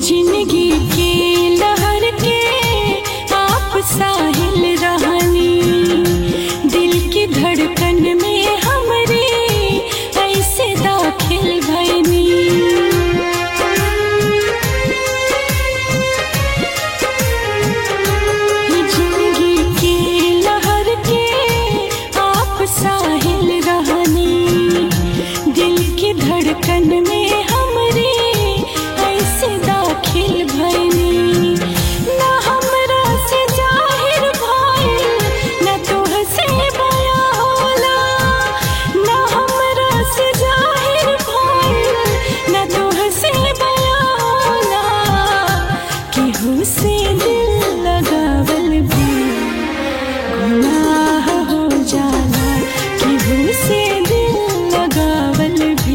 जिंदगी के लहर के आप साहिल रहनी दिल की धड़कन में हमरे ऐसे दाखिल भैनी जिंदगी के लहर के आप साहिल रहनी दिल की धड़कन में हमरे ऐसे दाखिल भैनी ना हमरा से जाहिर भइल ना तोह से बया होला ना हमरा से जाहिर भइल ना तोह से बया होला केहू से दिल लगावल भी गुनाह हो जाला केहू से दिल लगावल भी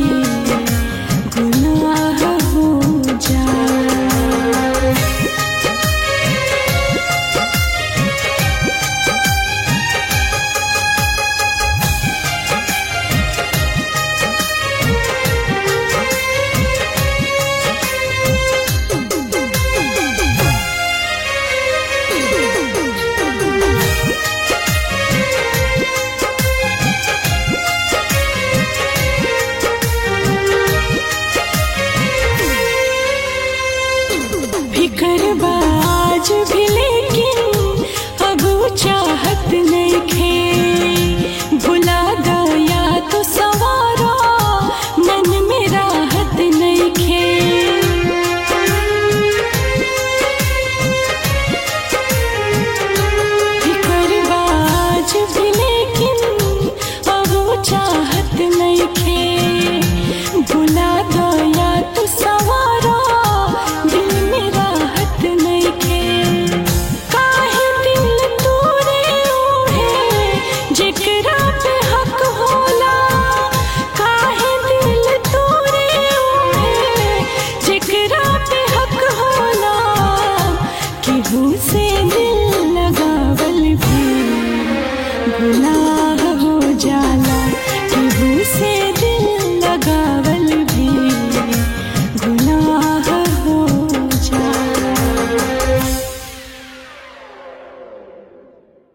गुनाह हो जाला फिकर बाज भी लेकिन अब वो चाहत नहीं खे भुला गया तो सवारा मन में राहत नहीं खे फिकर बाज भी लेकिन अब वो चाहत नहीं खे भुला गया तो सवारा दिल में राहत नहीं खे काहे दिल तोरे उहे जेकरा पे हक होला काहे दिल तोरे उहे जेकरा पे हक होला केहू से दिल लगावल भी गुनाह